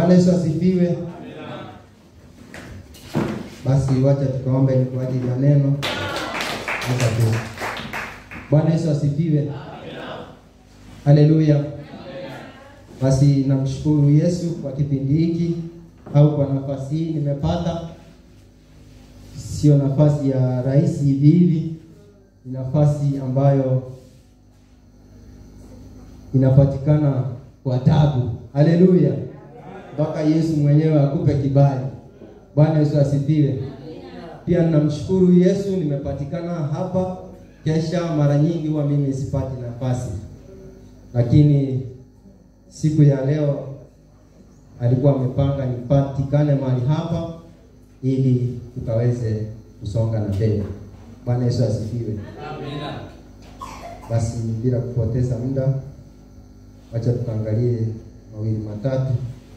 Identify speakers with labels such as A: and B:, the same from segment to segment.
A: Bwana Yesu asifiwe. Basi wacha tukaombe kwa ajili ya neno. Acha tu. Bwana Yesu asifiwe. Haleluya. Basi namshukuru Yesu kwa kipindi hiki au kwa nafasi hii nimepata. Sio nafasi ya rahisi hivi hivi, ni nafasi ambayo inapatikana kwa tabu. Haleluya, mpaka Yesu mwenyewe akupe kibali. Bwana Yesu asifiwe. Pia ninamshukuru Yesu, nimepatikana hapa. Kesha mara nyingi huwa mimi sipati nafasi, lakini siku ya leo alikuwa amepanga nipatikane mahali hapa ili tukaweze kusonga na mbele. Bwana Yesu asifiwe. Basi bila kupoteza muda, wacha tukaangalie mawili matatu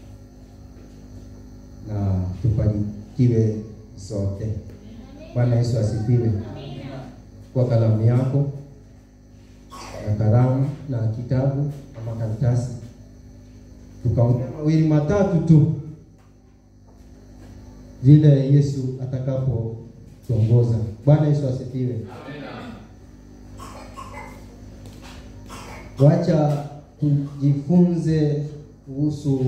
A: na tufanikiwe sote. Bwana Yesu asifiwe. Kwa kalamu yako na kalamu na kitabu ama karatasi, tukaongea mawili matatu tu vile Yesu atakapotuongoza. Bwana Yesu asifiwe. Wacha tujifunze kuhusu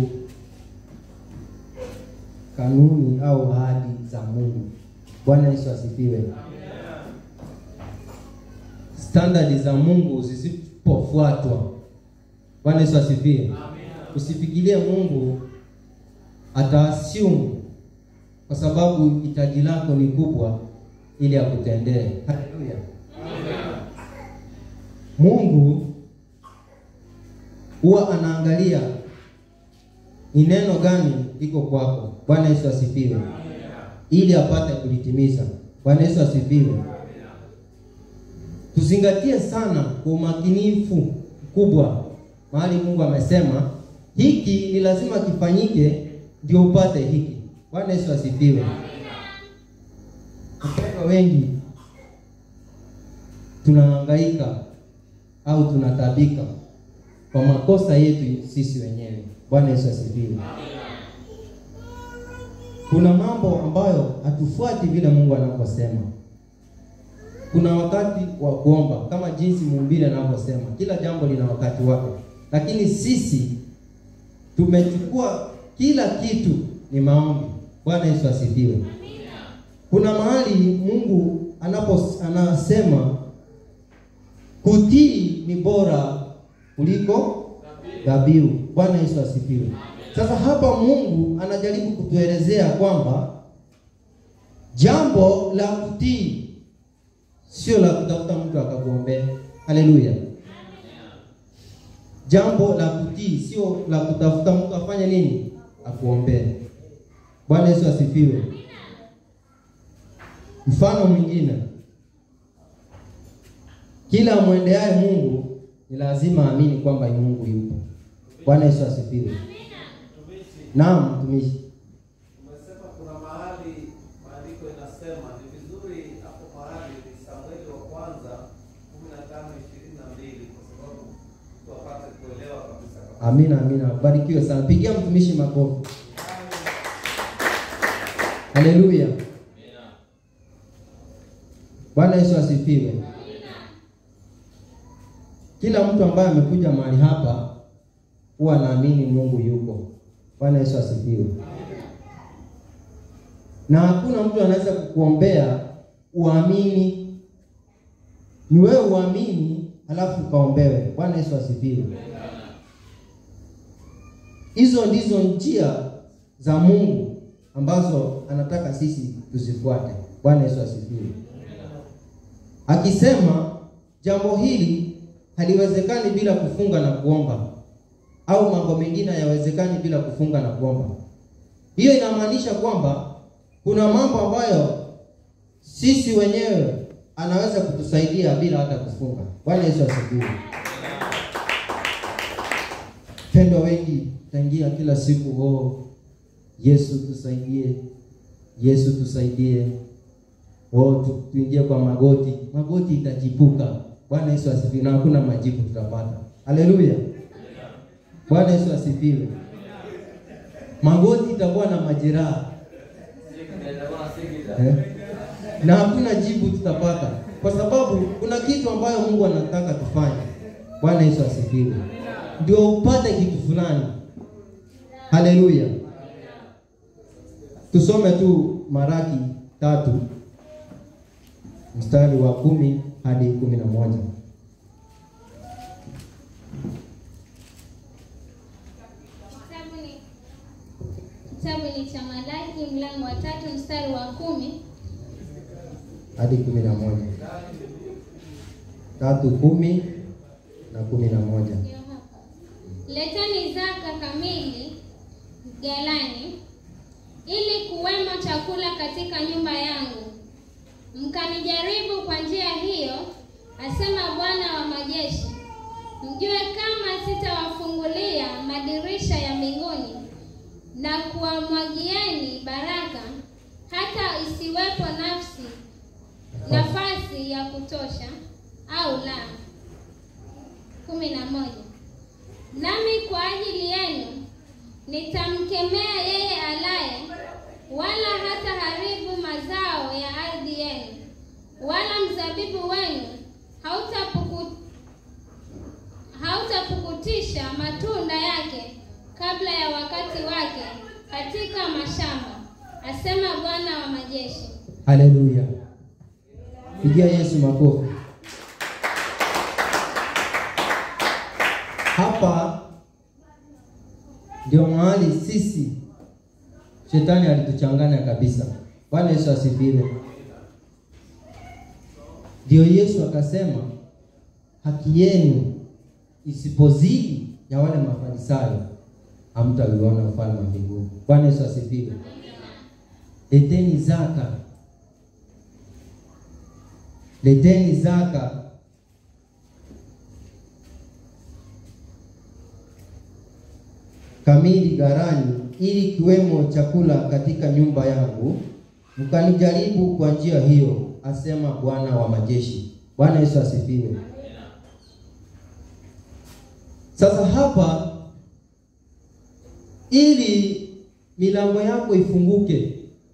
A: kanuni au ahadi za Mungu. Bwana Yesu asifiwe. Standardi za Mungu zisipofuatwa, Bwana Yesu asifiwe. Usifikirie Mungu ataassume kwa sababu hitaji lako ni kubwa ili akutendee. Haleluya. Mungu huwa anaangalia ni neno gani liko kwako. Bwana Yesu asifiwe, ili apate kulitimiza. Bwana Yesu asifiwe. Tuzingatie sana kwa umakinifu mkubwa mahali Mungu amesema hiki ni lazima kifanyike ndio upate hiki. Bwana Yesu asifiwe. Wapendwa wengi tunahangaika au tunatabika kwa makosa yetu sisi wenyewe. Bwana Yesu asifiwe. Kuna mambo ambayo hatufuati vile Mungu anavyosema. Kuna wakati wa kuomba kama jinsi mhubiri anavyosema, kila jambo lina wakati wake, lakini sisi tumechukua kila kitu ni maombi. Bwana Yesu asifiwe. Kuna mahali Mungu anapo anasema kutii ni bora kuliko dhabihu. Bwana Yesu asifiwe. Sasa hapa Mungu anajaribu kutuelezea kwamba jambo la kutii sio la kutafuta mtu akakuombea. Haleluya. Jambo la kutii sio la kutafuta mtu afanye nini? Akuombee. Bwana Yesu asifiwe. Mfano mwingine, kila mwendeaye Mungu ni lazima aamini kwamba Mungu yupo. Bwana Yesu asifiwe. Naam, mtumishi.
B: Umesema kuna mahali maandiko inasema ni vizuri hapo mahali ni Samueli wa kwanza 15:22 kwa sababu mtu apate kuelewa kabisa kabisa.
A: Amina, amina. Barikiwe sana. Pigia mtumishi makofi. Haleluya. Bwana Yesu asifiwe. Kila mtu ambaye amekuja mahali hapa huwa anaamini Mungu yuko. Bwana Yesu asifiwe. Na hakuna mtu anaweza kukuombea uamini. Ni wewe uamini halafu ukaombewe. Bwana Yesu asifiwe. Hizo ndizo njia za Mungu ambazo anataka sisi tuzifuate. Bwana Yesu asifiwe. Akisema jambo hili haliwezekani bila kufunga na kuomba, au mambo mengine hayawezekani bila kufunga na kuomba. Hiyo inamaanisha kwamba kuna mambo ambayo sisi wenyewe anaweza kutusaidia bila hata kufunga. Bwana Yesu asifiwe. Pendwa wengi tangia kila siku oh, Yesu tusaidie, Yesu tusaidie. Oh, tu, tuingie kwa magoti, magoti itachipuka. Bwana Yesu asifiwe, na hakuna majibu tutapata. Haleluya, Bwana Yesu asifiwe. magoti itakuwa na majeraha eh? na hakuna jibu tutapata, kwa sababu kuna kitu ambayo Mungu anataka tufanye. Bwana Yesu asifiwe, ndio upate kitu fulani. Haleluya! Tusome tu Maraki tatu mstari wa kumi hadi kumi na moja.
C: Kitabu ni kitabu ni cha Malaki mlango wa tatu mstari wa kumi
A: hadi kumi na moja tatu kumi na kumi na moja
C: ndio hapa. Leteni zaka kamili ghalani, ili kuwemo chakula katika nyumba yangu, mkanijaribu kwa njia hiyo, asema Bwana wa majeshi, mjue kama sitawafungulia madirisha ya mbinguni na kuwamwagieni baraka, hata isiwepo nafsi nafasi ya kutosha au la. kumi na moja. Nami kwa ajili yenu nitamkemea yeye alaye, wala hata haribu mazao ya ardhi yenu, wala mzabibu wenu hautapuku hautapukutisha matunda yake kabla ya wakati wake katika mashamba, asema Bwana wa majeshi.
A: Haleluya! Pigia Yesu makofi. Hapa ndio mahali sisi shetani alituchanganya kabisa. Bwana Yesu asifiwe. Ndio Yesu akasema haki yenu isipozidi ya wale mafarisayo hamtauona ufalme wa mbinguni. Bwana Yesu asifiwe. Leteni zaka, leteni zaka kamili gharani, ili kiwemo chakula katika nyumba yangu, mkanijaribu kwa njia hiyo, asema Bwana wa majeshi. Bwana Yesu asifiwe. Sasa hapa, ili milango yako ifunguke,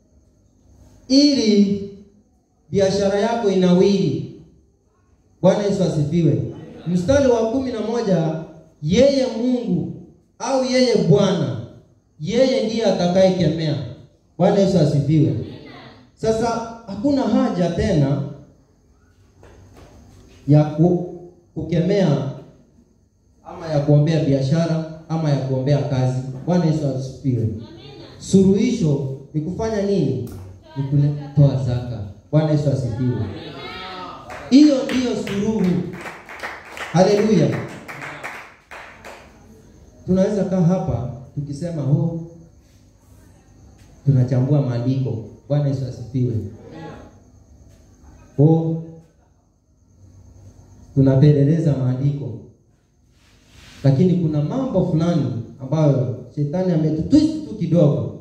A: ili biashara yako inawiri. Bwana Yesu asifiwe. Mstari wa kumi na moja, yeye Mungu au yeye Bwana, yeye ndiye atakayekemea. Bwana Yesu asifiwe. Sasa hakuna haja tena ya ku, kukemea ama ya kuombea biashara ama ya kuombea kazi. Bwana Yesu asifiwe. Suluhisho ni kufanya nini? Ni kutoa zaka. Bwana Yesu asifiwe. Hiyo ndiyo suluhu. Haleluya. Tunaweza kaa hapa tukisema oh, tunachambua maandiko. Bwana Yesu asifiwe. Oh, tunapeleleza maandiko, lakini kuna mambo fulani ambayo shetani ametutwist tu kidogo,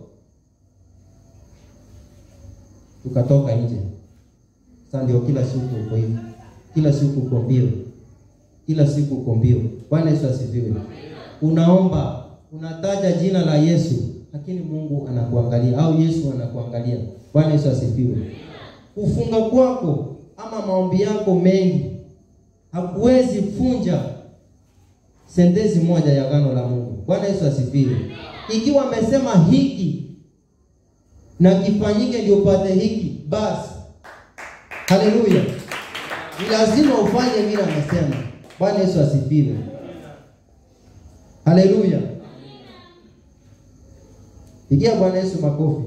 A: tukatoka nje. Sasa ndio kila siku uko hivi, kila siku uko mbio, kila siku uko mbio. Bwana Yesu asifiwe. Unaomba, unataja jina la Yesu, lakini Mungu anakuangalia au Yesu anakuangalia. Bwana Yesu asifiwe. Kufunga kwako ama maombi yako mengi hakuwezi funja sentensi moja ya agano la Mungu. Bwana Yesu asifiwe. Ikiwa amesema hiki na kifanyike ndio upate hiki, basi haleluya, ni lazima ufanye vile amesema. Bwana Yesu asifiwe. Haleluya. Pigia Bwana Yesu makofi.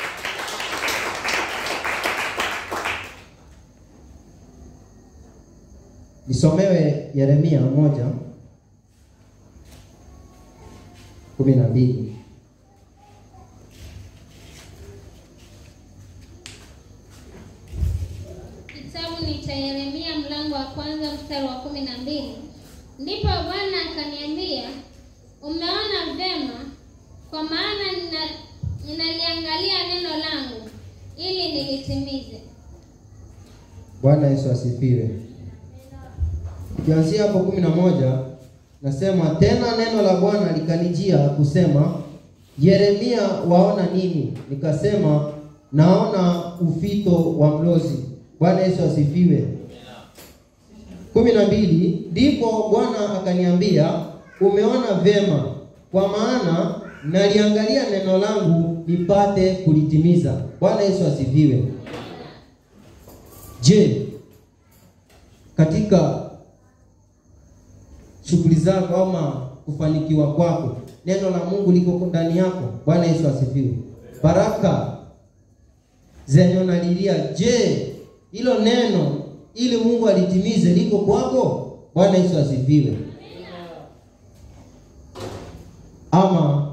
A: Nisomewe Yeremia moja kumi na mbili.
C: Kitabu ni cha Yeremia mlango wa kwanza mstari wa kumi na mbili. Ndipo Bwana akaniambia, umeona vema, kwa maana nina- ninaliangalia neno langu ili nilitimize.
A: Bwana Yesu asifiwe. Kianzia hapo kumi na moja nasema tena neno la Bwana likanijia kusema, Yeremia, waona nini? Nikasema naona ufito wa mlozi. Bwana Yesu asifiwe. kumi na mbili ndipo Bwana akaniambia, umeona vyema, kwa maana naliangalia neno langu nipate kulitimiza. Bwana Yesu asifiwe. Je, katika shughuli zako ama kufanikiwa kwako, neno la Mungu liko ndani yako? Bwana Yesu asifiwe. Baraka zenye unalilia, je, hilo neno ili Mungu alitimize liko kwako? Bwana Yesu asifiwe. Ama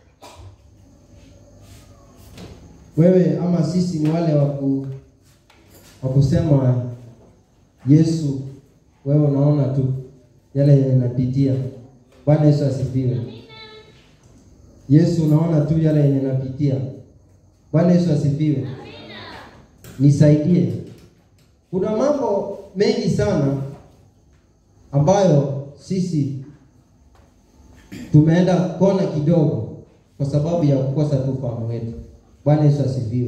A: wewe ama sisi ni wale waku wa kusema Yesu, wewe unaona tu yale yanapitia. Bwana Yesu asifiwe. Yesu, unaona tu yale yenye napitia. Bwana Yesu asifiwe. Nisaidie. Kuna mambo mengi sana ambayo sisi tumeenda kona kidogo kwa sababu ya kukosa tu ufahamu wetu. Bwana Yesu asifiwe.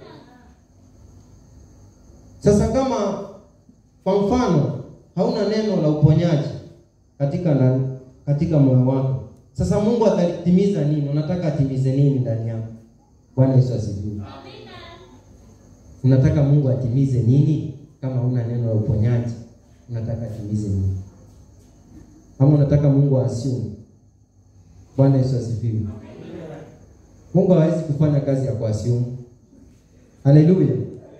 A: Sasa kama kwa mfano hauna neno la uponyaji katika na, katika moyo wako, sasa Mungu atalitimiza nini? Unataka atimize nini ndani yako? Bwana Yesu asifiwe. Unataka Mungu atimize nini kama huna neno la uponyaji? Unataka atimize nini? Ama unataka Mungu asiume? Bwana Yesu asifiwe. Mungu hawezi kufanya kazi ya kuasiumu. Haleluya.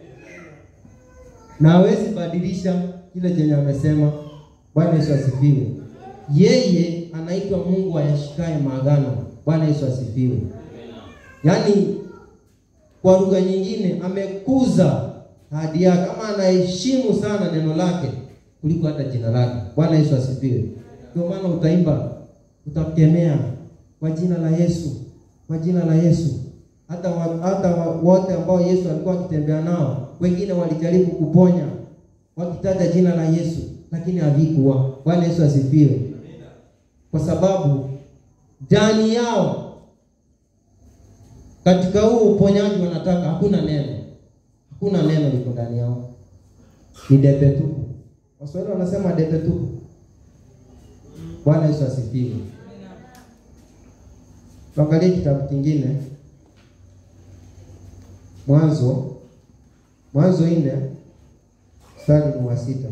A: Na hawezi badilisha kile chenye amesema. Bwana Yesu asifiwe. Yeye anaitwa Mungu ayashikaye maagano. Bwana Yesu asifiwe. Yaani kwa lugha nyingine amekuza ahadi yake ama anaheshimu sana neno lake kuliko hata jina lake. Bwana Yesu asifiwe. Ndio maana utaimba, utakemea kwa jina la Yesu, kwa jina la Yesu. Hata wa, hata wa, wote ambao Yesu alikuwa akitembea nao, wengine walijaribu kuponya wakitaja jina la Yesu, lakini havikuwa. Bwana Yesu asifiwe. Kwa sababu ndani yao katika huu uponyaji wanataka hakuna neno, hakuna neno liko ndani yao, ni debe tupu. Waswahili wanasema debe tupu. Bwana Yesu asifiwe. Tuangalie kitabu kingine, Mwanzo, Mwanzo nne mstari ni wa sita.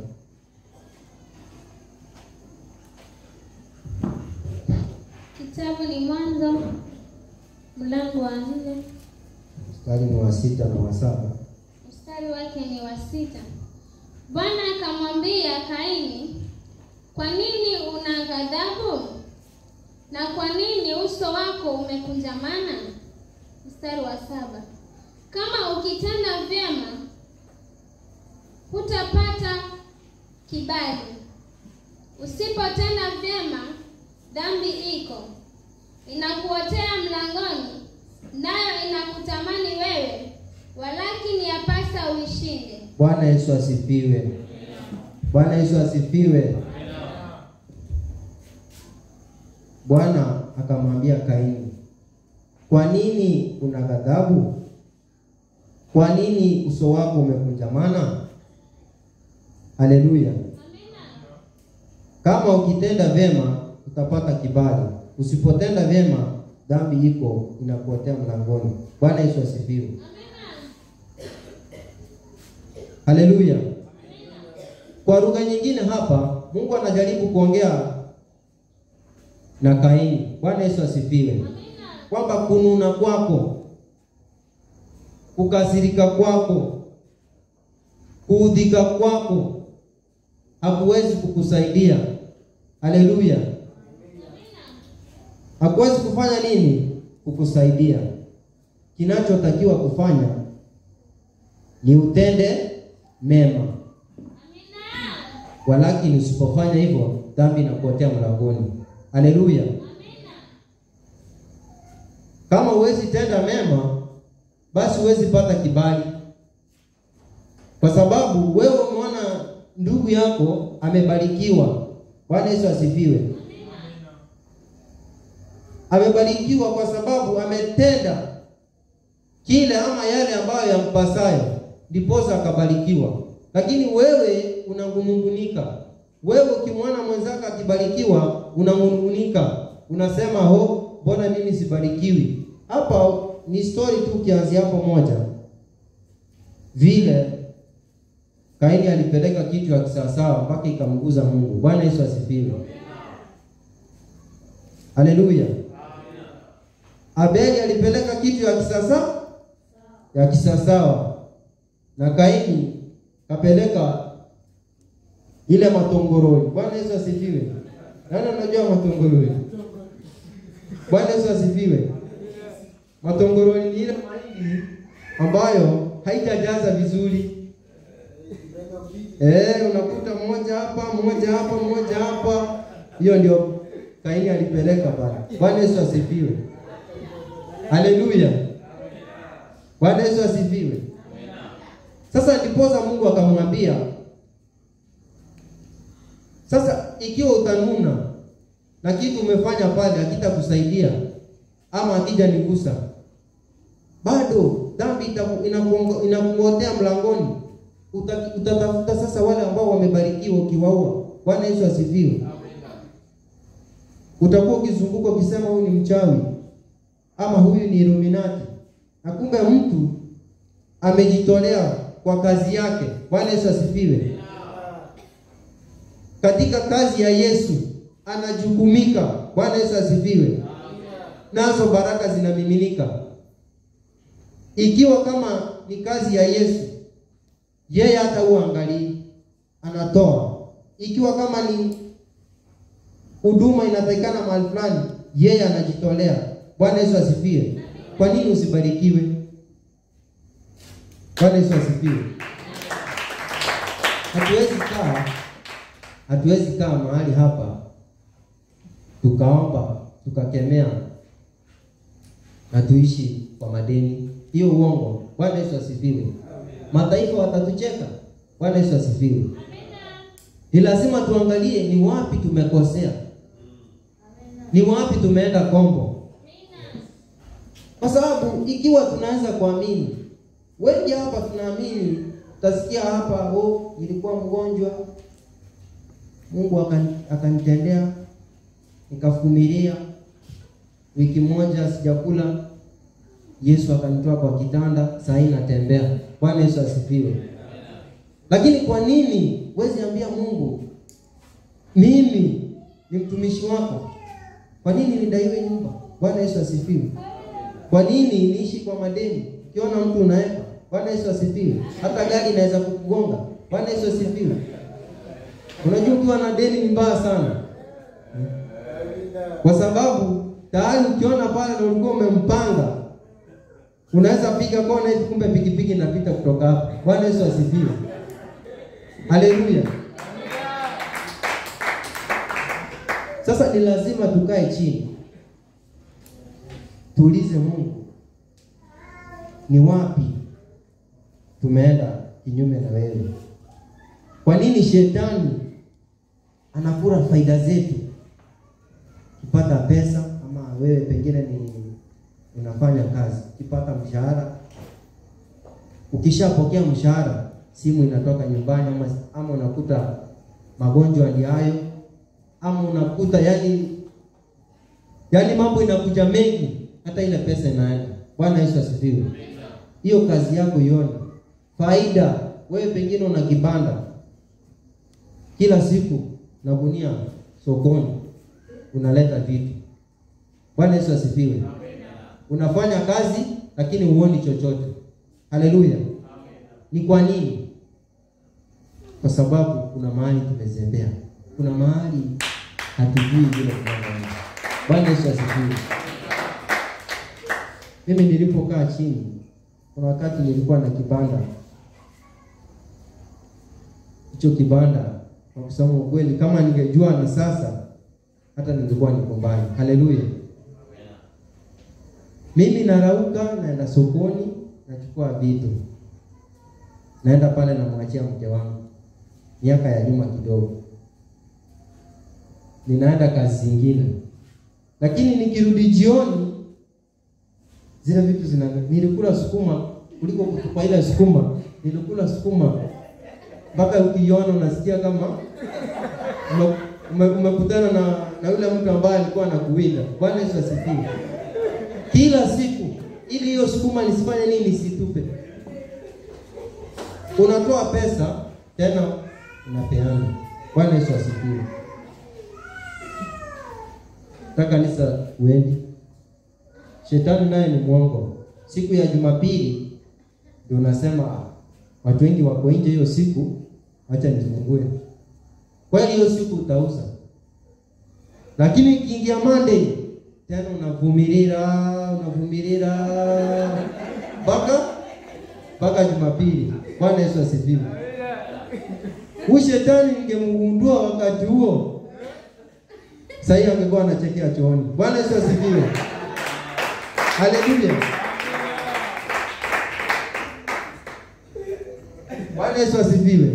C: Kitabu ni Mwanzo mlango wa nne
A: Mstari ni wa sita na wa saba.
C: mstari wake ni wa sita. Bwana akamwambia Kaini, kwa nini una ghadhabu na kwa nini uso wako umekunjamana? Mstari wa saba. Kama ukitenda vyema hutapata kibali, usipotenda vyema dhambi iko inakuotea mlangoni, nayo inakutamani wewe, walakini yapasa uishinde.
A: Bwana Yesu asifiwe. Bwana Yesu asifiwe. Bwana akamwambia Kaini, kwa nini una ghadhabu? Kwa nini uso wako umekunjamana? Haleluya. Kama ukitenda vyema utapata kibali, usipotenda vyema dhambi iko inakuotea mlangoni. Bwana Yesu asifiwe. Haleluya. Kwa lugha nyingine hapa Mungu anajaribu kuongea na Kaini. Bwana Yesu asifiwe. Kwamba kununa kwako, kukasirika kwako, kuudhika kwako hakuwezi kukusaidia. Haleluya. Hakuwezi kufanya nini? Kukusaidia. Kinachotakiwa kufanya ni utende mema, walakini usipofanya hivyo dhambi inakuotea mlangoni. Haleluya. Kama huwezi tenda mema, basi huwezi pata kibali, kwa sababu wewe umeona ndugu yako amebarikiwa. Bwana Yesu asifiwe. amebarikiwa kwa sababu ametenda kile ama yale ambayo yampasayo, ndiposa akabarikiwa. Lakini wewe unangungunika, wewe ukimwona mwenzako akibarikiwa unangungunika, unasema ho, mbona mimi sibarikiwi? Hapa ni story tu, ukianzia hapo moja, vile Kaini alipeleka kitu ya kisawasawa mpaka ikamguza Mungu. Bwana Yesu asifiwe, haleluya. Abeli alipeleka kitu ya kisasa ya kisasawa, na Kaini kapeleka ile matongoroni. Bwana Yesu asifiwe. Nani unajua matongoroni? Bwana Yesu asifiwe. Matongoroni ni ile mahindi ambayo haitajaza vizuri. Eh, unakuta mmoja hapa, mmoja hapa, mmoja hapa. Hiyo ndio Kaini alipeleka pale. Bwana Yesu asifiwe. Haleluya. Bwana Yesu asifiwe. Sasa ndiposa Mungu akamwambia, sasa ikiwa utanuna na kitu umefanya pale hakitakusaidia ama akija nigusa, bado dhambi inakungotea mlangoni, utatafuta sasa wale ambao wamebarikiwa ukiwaua. Bwana Yesu asifiwe. Utakuwa ukizunguka ukisema huyu ni mchawi ama huyu ni Illuminati, na kumbe mtu amejitolea kwa kazi yake. Bwana Yesu asifiwe. Katika kazi ya Yesu anajukumika. Bwana Yesu asifiwe. Nazo baraka zinamiminika. Ikiwa kama ni kazi ya Yesu, yeye hata uangalii, anatoa. Ikiwa kama ni huduma inatakikana mahali fulani, yeye anajitolea. Bwana Yesu asifiwe. Kwa nini usibarikiwe? Bwana Yesu asifiwe. Hatuwezi kaa hatuwezi kaa mahali hapa tukaomba tukakemea na tuishi kwa madeni. Hiyo uongo. Bwana Yesu asifiwe. Mataifa watatucheka. Bwana Yesu asifiwe. Ni lazima tuangalie ni wapi tumekosea, ni wapi tumeenda kombo, kwa sababu ikiwa tunaweza kuamini, wengi hapa tunaamini, utasikia hapa, oh, nilikuwa mgonjwa, Mungu akanitendea, nikavumilia wiki moja sijakula, Yesu akanitoa kwa kitanda, saa hii natembea. Bwana Yesu asifiwe. Lakini kwa nini wezi ambia Mungu, mimi ni mtumishi wako, kwa nini nidaiwe nyumba? Bwana Yesu asifiwe. Kwa nini niishi kwa madeni? Ukiona mtu unaepa, Bwana Yesu asifiwe. Hata gari inaweza kukugonga. Bwana Yesu asifiwe. Unajua ukiwa na deni ni mbaya sana, kwa sababu tayari ukiona pale na ulikuwa umempanga, unaweza piga kona hivi, kumbe pikipiki inapita kutoka hapo. Bwana Yesu asifiwe. Haleluya. Sasa ni lazima tukae chini tuulize Mungu, ni wapi tumeenda kinyume na wewe? Kwa nini shetani anakula faida zetu? Ukipata pesa ama wewe pengine ni unafanya kazi, ukipata mshahara, ukishapokea mshahara, simu inatoka nyumbani, ama, ama unakuta magonjwa ndio hayo, ama unakuta yani yani mambo inakuja mengi, hata ile pesa inaenda. Bwana Yesu asifiwe. Hiyo kazi yako ione faida. Wewe pengine una kibanda kila siku na gunia sokoni unaleta vitu. Bwana Yesu asifiwe. Unafanya kazi lakini huoni chochote. Haleluya. Ni kwa nini? Kwa sababu kuna mahali tumezembea, kuna mahali hatujui vile tunavyoenda. Bwana Yesu asifiwe. Mimi nilipokaa chini, kuna wakati nilikuwa na kibanda. Hicho kibanda kwa kusema ukweli, kama ningejua na sasa, hata ningekuwa niko mbali. Haleluya. Mimi narauka, naenda sokoni, nachukua vitu, naenda pale, namwachia mke wangu. Miaka ya nyuma kidogo, ninaenda kazi zingine, lakini nikirudi jioni zile vitu zina nilikula sukuma kuliko kutupa ile sukuma, nilikula sukuma mpaka ukiiona unasikia kama ume- ume- umekutana na na yule mtu ambaye alikuwa anakuwinda. Bwana Yesu asifiwe. Kila siku ili hiyo sukuma nisifanye nini, nisitupe. Unatoa pesa tena unapeana. Bwana Yesu asifiwe. Ta kanisa uendi. Shetani naye ni mwongo. Siku ya Jumapili ndio unasema "Ah, watu wengi wako nje hiyo siku, acha nifungue. Kweli hiyo siku utauza, lakini ikiingia Monday tena unavumilia unavumilia mpaka mpaka Jumapili. Bwana Yesu asifiwe. Huyu shetani ningemgundua wakati huo, sahii angekuwa anachekea chooni. Bwana Yesu asifiwe. Haleluya. Bwana Yesu asifiwe.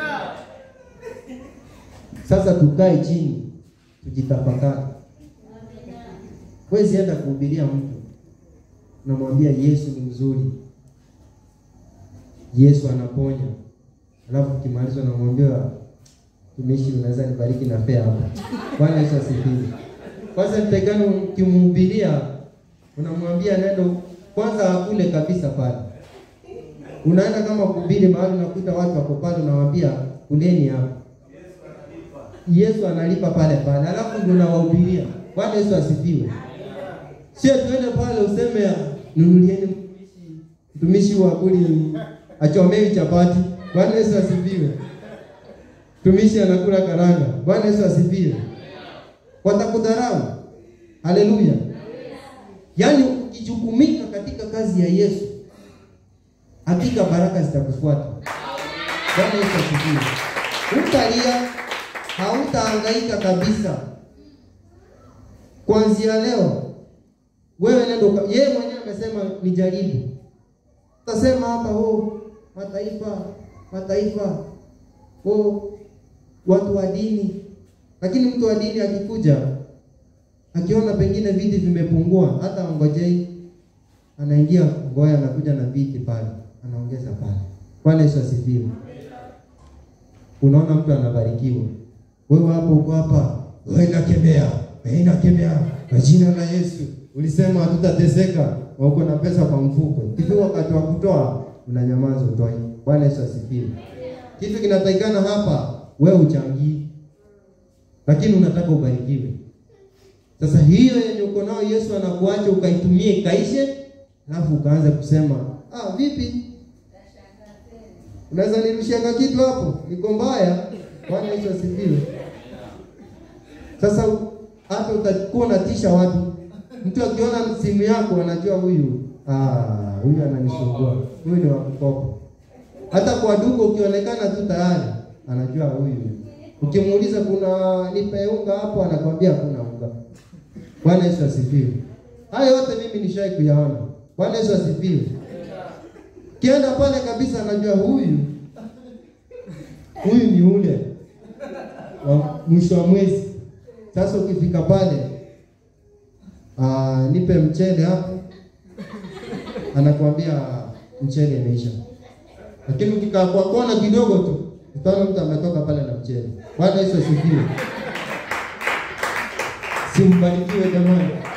A: Sasa tukae chini tujitafakari. Huwezi enda kuhubiria mtu unamwambia Yesu ni mzuri, Yesu anaponya, alafu ukimaliza unamwambia tumishi, unaweza nibariki na fea hapa. Bwana Yesu asifiwe. Kwanza nitakana ukimhubiria unamwambia nendo kwanza akule kabisa pale. Unaenda kama kuhubiri mahali unakuta watu wako pale, unawaambia kuleni hapa. Yesu analipa pale pale, alafu ndio unawahubiria. Bwana Yesu asifiwe. Sio tuende pale useme nunulieni mtumishi mtumishi wa kuli achomewi chapati. Bwana Yesu asifiwe. Mtumishi anakula karanga. Bwana Yesu asifiwe. Watakudharau. Haleluya. Yaani ukijukumika katika kazi ya Yesu, hakika baraka zitakufuata. Bwana Yesu asifiwe. Utalia, hautahangaika kabisa. Kuanzia leo wewe nenda uka- yeye mwenyewe amesema nijaribu. Utasema hapa oh, mataifa mataifa oh, watu wa dini, lakini mtu wa dini akikuja akiona pengine viti vimepungua, hata ngojei, anaingia ngoya, anakuja na viti pale, anaongeza pale. Bwana Yesu asifiwe. Unaona mtu anabarikiwa, wewe hapo uko hapa, wewe inakemea, wewe inakemea kwa jina la Yesu. Ulisema hatutateseka, na uko na pesa kwa mfuko, hivi wakati wa kutoa unanyamaza, utoi. Bwana Yesu asifiwe. Kitu kinatakikana hapa, wewe uchangii, lakini unataka ubarikiwe. Sasa hiyo yenye uko nayo Yesu anakuacha ukaitumie ikaishe, alafu ukaanza kusema ah, vipi unaweza nirushianga kitu hapo, niko mbaya. Bwana Yesu asifiwe. Sasa hata utakuwa unatisha watu, mtu akiona simu yako anajua huyu ah, huyu ananisumbua, huyu ni wa kukopa. Hata kwa duka ukionekana tu tayari anajua huyu. Ukimuuliza kuna nipe unga hapo, anakwambia hakuna unga. Bwana Yesu asifiwe. Haya yote mimi nishai kuyaona. Bwana Yesu asifiwe. Kienda pale kabisa, anajua huyu huyu ni ule wa mwisho wa mwezi. Sasa ukifika pale, aa, nipe mchele hapo, anakuambia mchele imeisha. Lakini ukikaa kwa kona kidogo tu, utaona mtu ametoka pale na mchele. Bwana Yesu asifiwe. Simbarikiwe jamani.